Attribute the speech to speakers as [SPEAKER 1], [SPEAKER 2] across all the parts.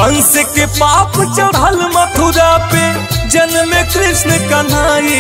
[SPEAKER 1] कंस के पाप चढ़ल मथुरा पे जन्म कृष्ण कन्हाई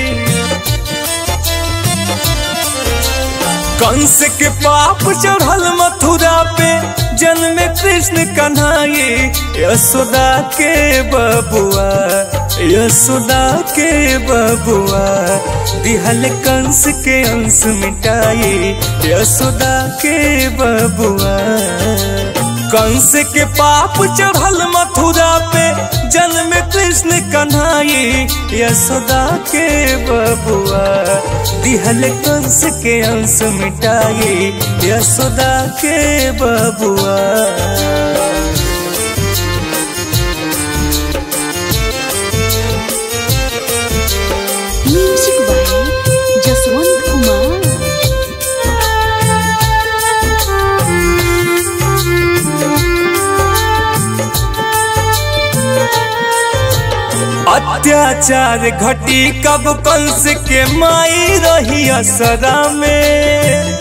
[SPEAKER 1] कंस के पाप चढ़ल मथुरा पे जन्म कृष्ण कन्हाई यशोदा के बबुआ यशोदा के बबुआ दिहल कंस के अंश मिटाई यशोदा के बबुआ कंस के पाप चढ़ल मथुरा पे जन्म कृष्ण कन्हाई यशोदा के बबुआ दिहल कंस के अंश मिटाई यशोदा के बबुआ
[SPEAKER 2] म्यूजिक बाय जसवंत कुमार
[SPEAKER 1] अत्याचार घटी कब कंस के माई रही असरा में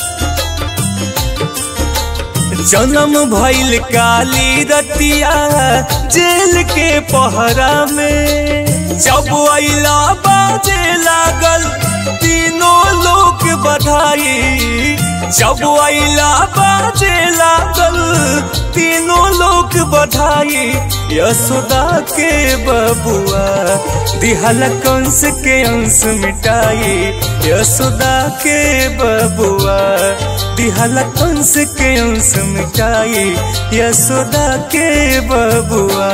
[SPEAKER 1] जन्म भइल काली रतिया जेल के पहरा में जब अला बाजे लागल तीनों लोग बधाई जब अला बाजे लागल तीनों लोग बधाई यशोदा के बबुआ दिहल कंस के अंश मिटाई यशोदा के बबुआ दिहल कंस के अंश मिटाई यशोदा के बबुआ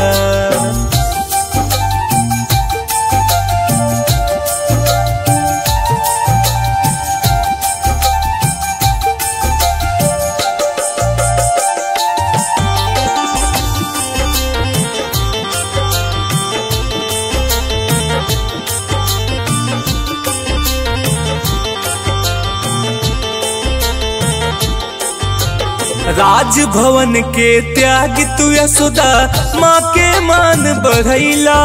[SPEAKER 1] राजभवन के त्याग तू यशोदा माँ के मान बढ़ैला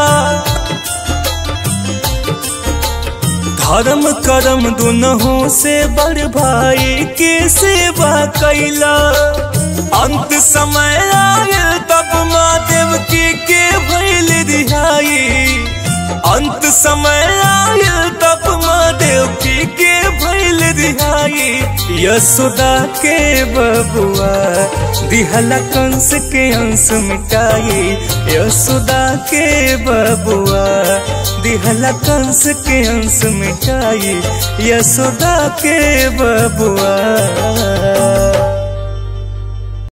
[SPEAKER 1] धर्म करम दुनहु से बड़ भाई के सेवा कैला अंत समय आयल तब माँ देवकी के भैल रिहाई अंत समय आयल तब माँ देवकी के भैल रिहाई यशोदा के बबुआ दिहला कंस के अंश मिटाई यशोदा के बबुआ दिहला कंस के अंश मिटाई यशोदा के बबुआ